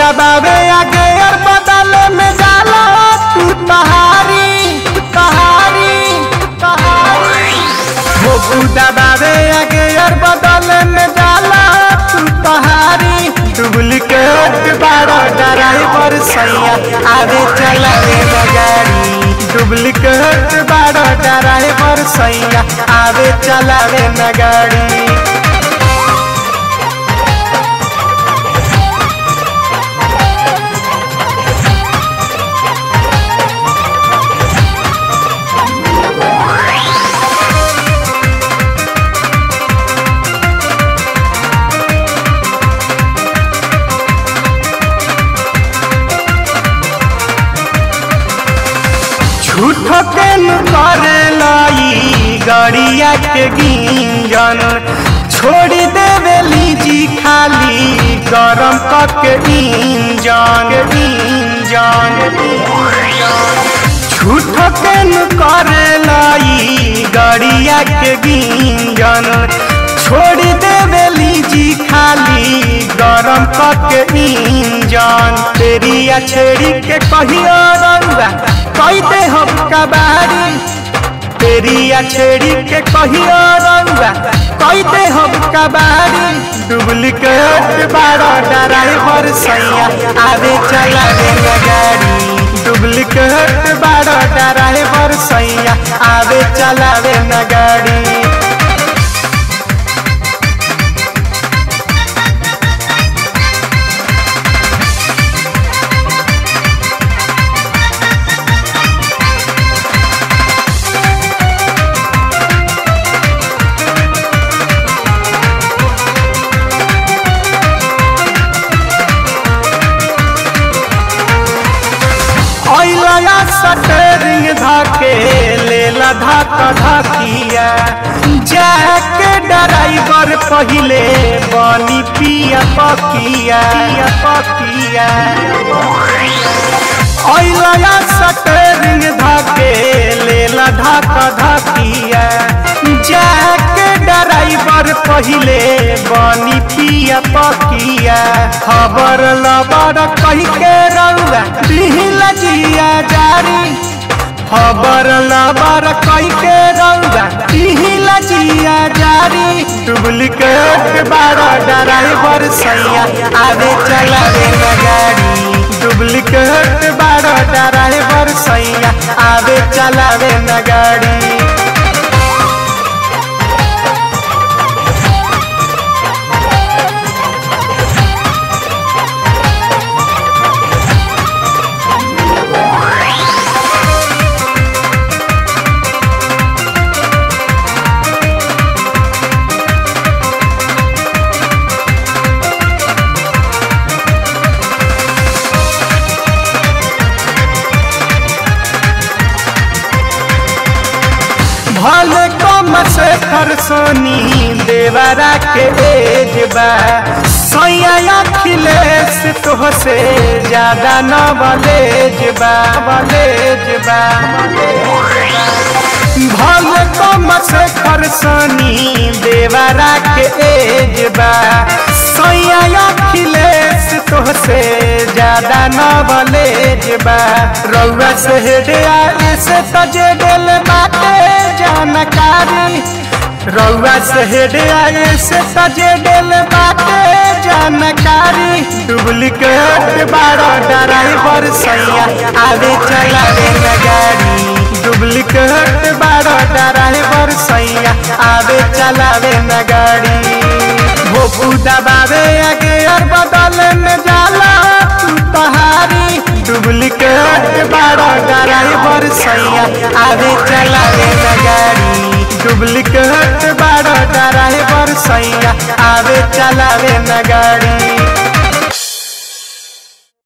दबावे आगे और बदले में जाला तू तहारी तहारी तहारी भोपू दबावे आगे और बदले में जाला तू तहारी डुप्लीकेट बारो ड्राइवर सैया आगे चलावे न गाड़ी डुप्लीकेट बारो ड्राइवर सैया आगे चलावे न गाड़ी झूठो के करे लाई गड़िया के गिंजन छोड़ देवेली जी खाली गरम के इंजन इंजन झूठो के करे लाई गड़िया के गिंजन छोड़ देवेली जी खाली गरम के इंजन तेरिया छेड़ी के कहियो रउआ कई दे हम कबाड़ी तेरिया छेड़ी के कहियो रउआ कई दे हम कबाड़ी डुप्लीकेट बारो ड्राइवर सैया आवे चलावे न गाड़ी डुप्लीकेट बारो ड्राइवर सैया आवे चलावे न गाड़ी ओइलया सटरिंग धके लेला धक धकिया जाके ड्राइवर पहिले बनी पिया पकिया पकिया ओइलया सटरिंग धके लेला धक धकिया जाके ड्राइवर पहिले बनी पिया पकिया खबर लबर कही के रउआ दिहिल जिया जारी खबर लबर कही के रउआ दिहिल जिया जारी डुप्लीकेट बारा ड्राइवर सैया आवे चलावे न गाड़ी डुप्लीकेट बारा ड्राइवर सैया आवे चलावे न गाड़ी भले कम से खरसोनी देवरा के एज बा सैया अखिलेश तोह से ज्यादा न बलेज बा बलेज बा भले कम से खरसोनी देवरा के एज बा सैया अखिलेश तोह से ज्यादा न बलेज बा रउआ से हेडिया ऐसे तजे दिल बाटे जानकारी रउआ से हेडिया ऐसे तजे दिल बाटे जानकारी डुप्लीकेट बारो ड्राइवर सैया आवे चलावे न गाड़ी डुप्लीकेट बारो ड्राइवर सैया आवे चलावे न गाड़ी भोपू दबावे आगे और बदले में जाला तू तहारी डुप्लीकेट बारो ड्राइवर सैया आवे चलावे न गाड़ी डुप्लीकेट बारो ड्राइवर सैया आवे चलावे न गाड़ी